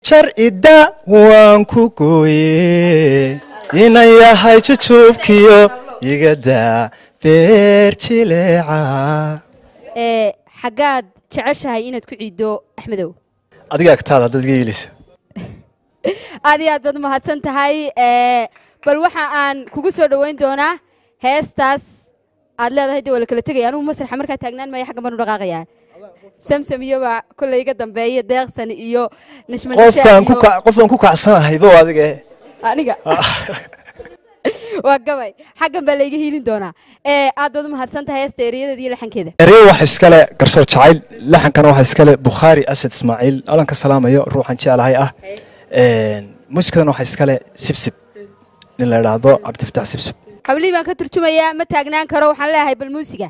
sharcida waan ku gooye inan yahay jujuubkiyo igadaa beer jileeca ee xaggaad jeceshahay inaad ku ciiddo axmedow adiga agtaada haddaad iga yeelaysa aad iyo aad baad mahadsan tahay ee bal waxa aan kugu soo dhoweyn doonaa heestaas aad leedahay dee waa la kala tegaya anugu masraxa markaa taagnaan maya xaggan baan u dhaqaaqayaa samsam iyo baa kolley iga dambeeya deeqsan iyo nashmanisha qofkaan ku iyo ka- qofkaan ku kacsanahyba waa adiga eh. aniga waa gabay xaggan baa layga hiilin doonaa ee aad baad u mahadsan tahay heesta ereyadeeda iyo laxankeeda erey waxa iskale garsoor jacayl laxankana waxa iskale bukhaari asad ismaaciil alan ka salaamayo ruuxan jeclahay ah muusikadana waxa iskale sibsib nin la idhaahdo cabdifataax sibsib hablihii baan ka turjumayaa ma taagnaan karo waxaan leeyahay bal muusiga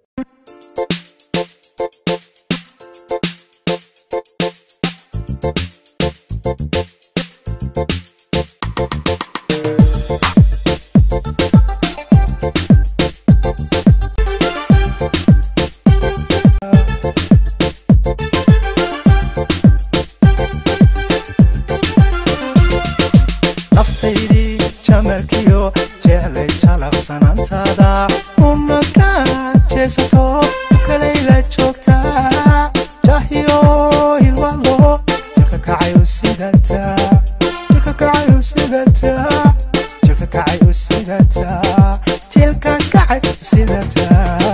naftaydii jamalkiyo jeclay jalaqsanaantaada una ka jeesato tukalayla joogtaa jahiyo hilwalo jirka kacayu sidata jirka kacayu sidata jirka kacayu sidata jilka kacayu sidata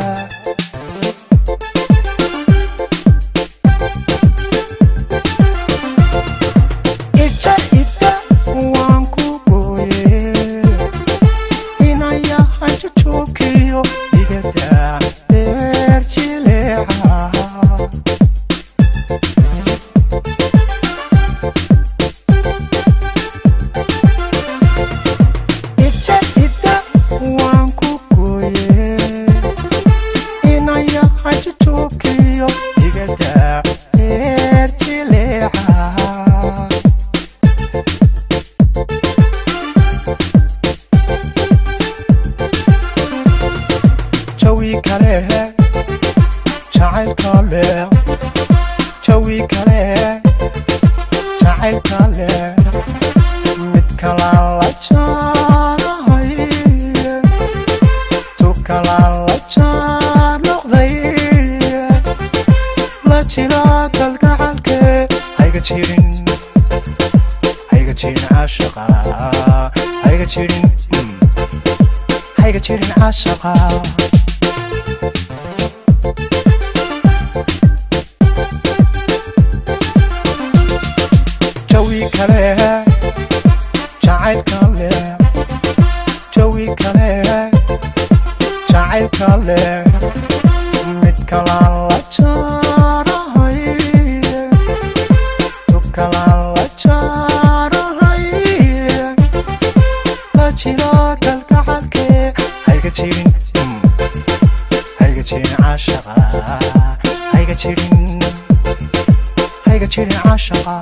ija ida waan ku gooye inan yahay jujuubkiyo igada beer jileeca ija ida waan ku gooye inan yahay jujuubkiyo igada beer jileeca jawi kale jacayl kale jawi kale jacayl kale mid kalaan la jaanahay tu kalaan la jaanoqday la jira kalgacalke hayga jirin hayga jirin caashaqa hayga jirin mm. hayga jirin caashaqa jawi kale jacayl kale jawi kale jacayl kale mid kalaan la jaanahay tu kalaan la jaanahay la jiro kalgacalke hayga jirin mm. hayga jirin caashaqa hayga jirin hayga jirin caashaqa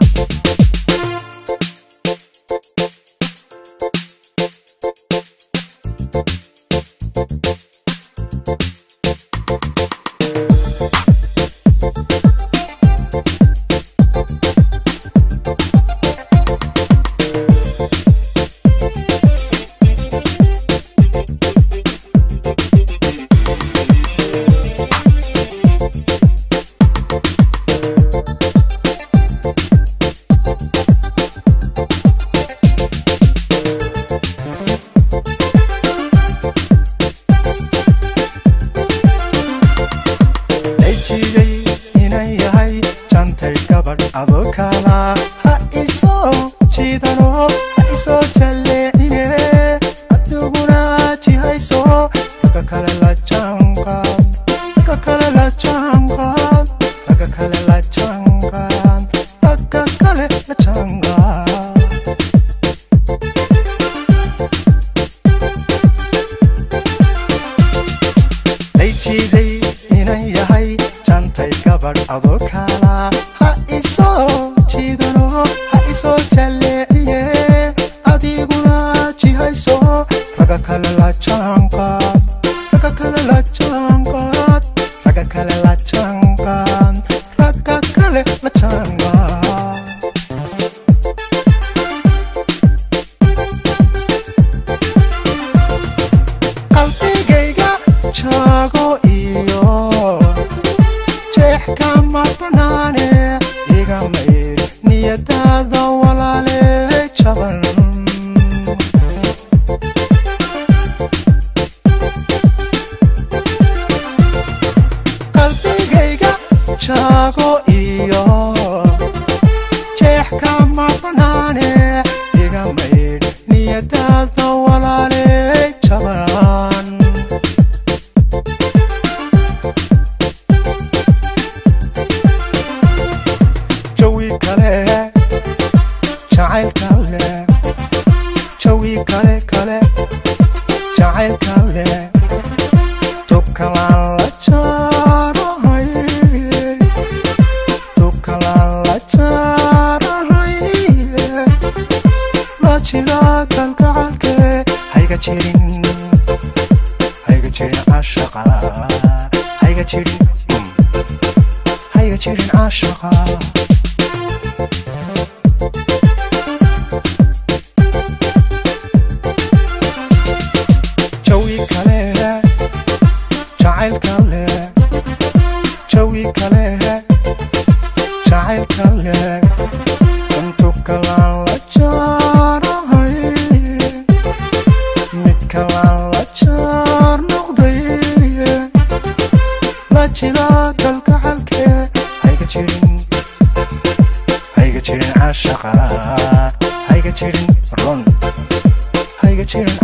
layjiyey inan yahay jantay gabadh adokala ha isoo jiidano ha isoo jalleecine adiguna jihayso raga kale la jaanqaad raga kale la jaanqaad raga kale la jaanqaad raga kale la jaanqaad layjiiday inan yahay jantay gabadh adokala ha isoo jiidano ha isoo jalleeciye adiguna jihayso raga kale la jaanqaad raga kale la jaanqaad raga kale la jaanqaad raga kale la jaanqaad wax kama banaane iga maydh niyadaada walaale jaban jawi kale jacayl kale jawi kale kale jacayl kale tubkalaan la jaarahay tubkalaan la jaarahay la jira kalgacalke hayga jirin hayga jirin cashaqa hayga jirin mm. hayga jirin cashaqa jawi kale jacayl kale jawi kale jacayl kale intu kalaan la jaarahay mid kalaan la jaar noqday la jira kalgacalke hayga jirin hayga jirin cashaqa hayga jirin ron hayga jirin